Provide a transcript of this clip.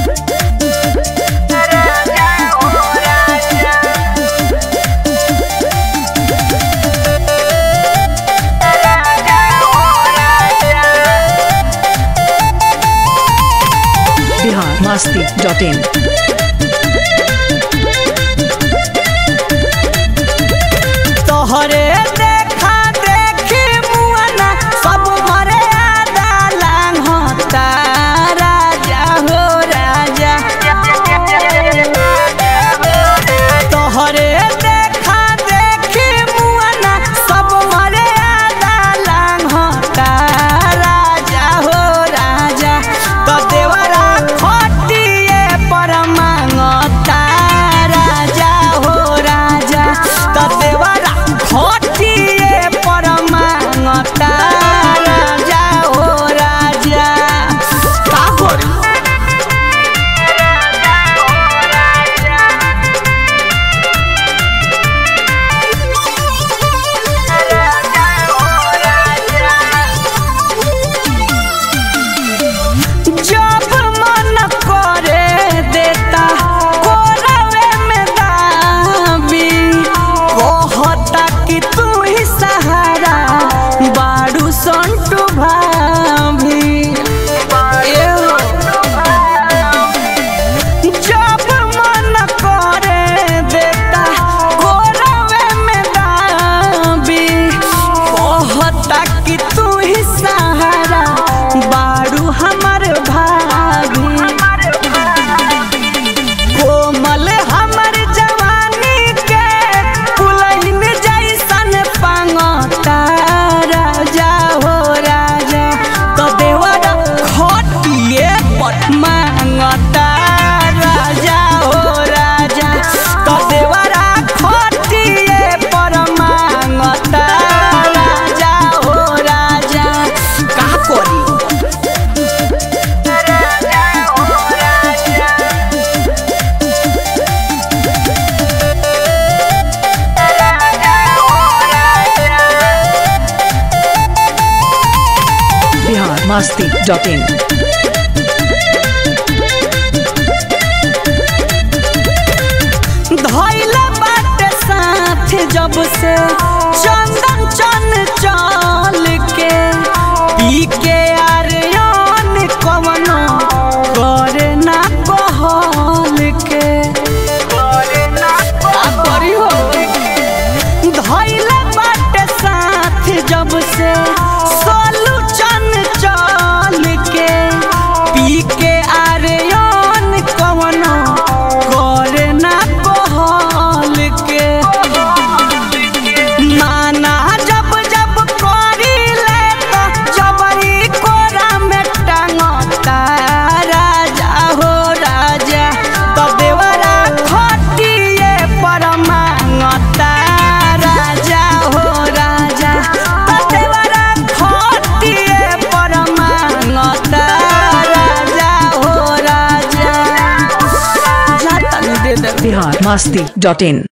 Bihar Masti dot in तोहरे देखा देखी मुआना सब मरे आदा लांग होता राजा हो राजा तोहरे देखा देखी मुआना सब मरे आदा लांग होता राजा हो राजा तो देवरा खटिए पर मांगता राजा हो राजा तो देवरा खटिए पर मांगता राजा हो राजा का करी जब मन करे देता कोरवे में दाबी कहता कि तू ही सहारा बाड़ू संटू भाभी एहो। जब मन करे देता कोरवे में दाबी कहता कि तू ही सहारा बाड़ू हमर भाभी कोमल हमर जवानी के पुलैन जैसन पांगता राजा हो राजा तो देवरा खटिए पर मांगता राजा हो राजा तो देवरा खटिए पर मांगता राजा हो राजा का करी बिहार मस्ती डॉट इन धैल बाटे साथ जब से चंदन चन चल के पी के आर्यन कवनो करे ना कहल के का करी हो धैल बाटे साथ जब से सोलू चन चल के पी के आर्यन कवनो करे ना कहल के माना जब जब करी ले तो जबरी कोरा में टांगता राजा हो राजा तो देवरा खटिए पर मांगता राजा हो राजा तो देवरा खटिए पर मांगता राजा हो राजा जा तनी दे दे बिहार मस्ती डॉट इन